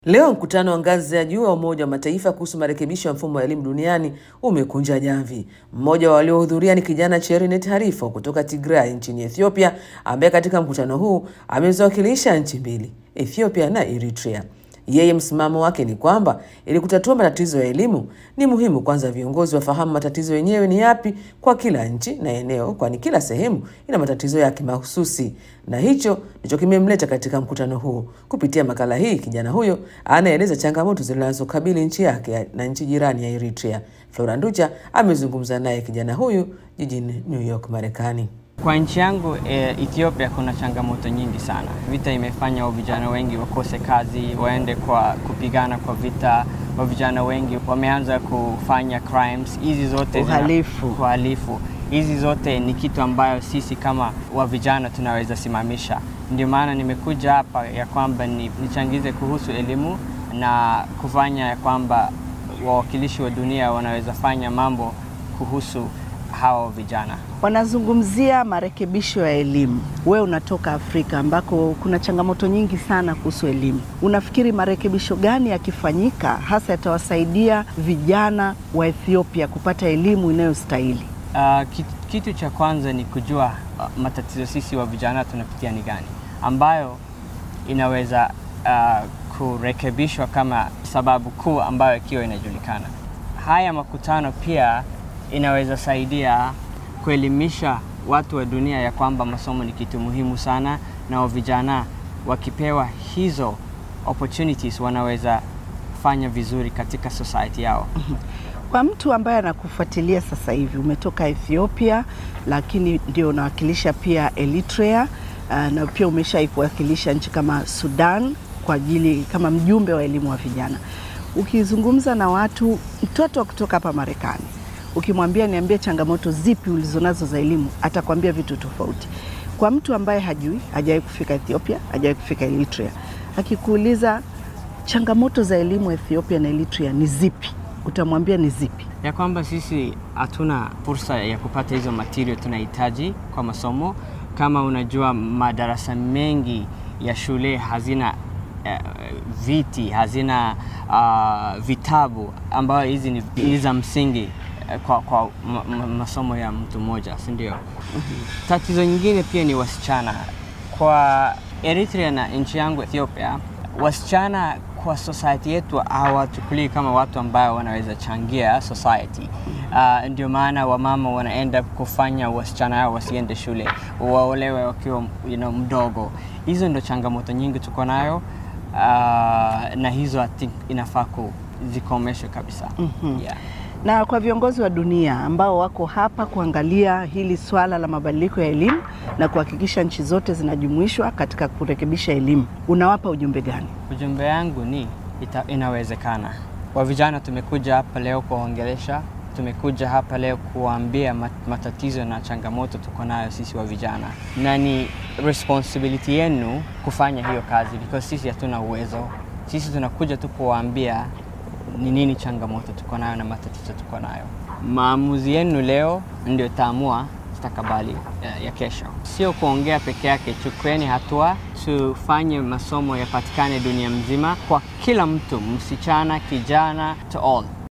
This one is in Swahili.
Leo mkutano wa ngazi ya juu wa Umoja wa Mataifa kuhusu marekebisho ya mfumo wa elimu duniani umekunja jamvi. Mmoja wa waliohudhuria ni kijana Cherinet Harifo kutoka Tigray nchini Ethiopia, ambaye katika mkutano huu ameziwakilisha nchi mbili, Ethiopia na Eritrea. Yeye msimamo wake ni kwamba ili kutatua matatizo ya elimu ni muhimu kwanza viongozi wafahamu matatizo yenyewe ni yapi kwa kila nchi na eneo, kwani kila sehemu ina matatizo yake mahususi, na hicho ndicho kimemleta katika mkutano huu. Kupitia makala hii, kijana huyo anaeleza changamoto zinazokabili nchi yake na nchi jirani ya Eritrea. Flora Nducha amezungumza naye kijana huyu jijini New York, Marekani. Kwa nchi yangu e, Ethiopia kuna changamoto nyingi sana. Vita imefanya wa vijana wengi wakose kazi, waende kwa kupigana kwa vita. Wa vijana wengi wameanza kufanya crimes. Hizi zote zina- Uhalifu. uhalifu. Hizi zote ni kitu ambayo sisi kama wa vijana tunaweza simamisha. Ndio maana nimekuja hapa ya kwamba ni, nichangize kuhusu elimu na kufanya ya kwamba wawakilishi wa dunia wanaweza fanya mambo kuhusu hawa vijana. Wanazungumzia marekebisho ya elimu. Wewe unatoka Afrika ambako kuna changamoto nyingi sana kuhusu elimu. Unafikiri marekebisho gani yakifanyika hasa yatawasaidia vijana wa Ethiopia kupata elimu inayostahili? Uh, kitu, kitu cha kwanza ni kujua uh, matatizo sisi wa vijana tunapitia ni gani, ambayo inaweza uh, kurekebishwa kama sababu kuu ambayo ikiwa inajulikana. Haya makutano pia inaweza saidia kuelimisha watu wa dunia ya kwamba masomo ni kitu muhimu sana, na wa vijana wakipewa hizo opportunities wanaweza fanya vizuri katika society yao. Kwa mtu ambaye anakufuatilia sasa hivi, umetoka Ethiopia lakini ndio unawakilisha pia Eritrea uh, na pia umeshaiwakilisha nchi kama Sudan kwa ajili kama mjumbe wa elimu wa vijana. Ukizungumza na watu, mtoto wa kutoka hapa Marekani, ukimwambia niambie changamoto zipi ulizonazo za elimu, atakwambia vitu tofauti. Kwa mtu ambaye hajui, hajawahi kufika Ethiopia, hajawahi kufika Eritrea, akikuuliza changamoto za elimu Ethiopia na Eritrea ni zipi, utamwambia ni zipi? ya kwamba sisi hatuna fursa ya kupata hizo material tunahitaji kwa masomo. Kama unajua, madarasa mengi ya shule hazina eh, viti, hazina ah, vitabu ambayo hizi ni ni za msingi eh, kwa, kwa ma, ma, masomo ya mtu mmoja, si ndio? Tatizo nyingine pia ni wasichana. Kwa Eritrea na nchi yangu Ethiopia, wasichana kwa society yetu hawachukulii kama watu ambao wanaweza changia society. Uh, ndio maana wamama wanaenda kufanya wasichana hao wasiende shule, waolewe wakiwa you know, mdogo. Hizo ndo changamoto nyingi tuko nayo uh, na hizo I think inafaa kuzikomeshwe kabisa. yeah. na kwa viongozi wa dunia ambao wako hapa kuangalia hili swala la mabadiliko ya elimu na kuhakikisha nchi zote zinajumuishwa katika kurekebisha elimu, unawapa ujumbe gani? Ujumbe yangu ni ita, inawezekana. Wa vijana tumekuja hapa leo kuwaongelesha, tumekuja hapa leo kuwaambia mat- matatizo na changamoto tuko nayo sisi wa vijana, na ni responsibility yenu kufanya hiyo kazi because sisi hatuna uwezo. Sisi tunakuja tu kuwaambia ni nini changamoto tuko nayo na matatizo tuko nayo. Maamuzi yenu leo ndio taamua mustakabali ya, ya kesho. Sio kuongea peke yake, chukueni hatua, tufanye masomo yapatikane dunia mzima kwa kila mtu, msichana, kijana, to all.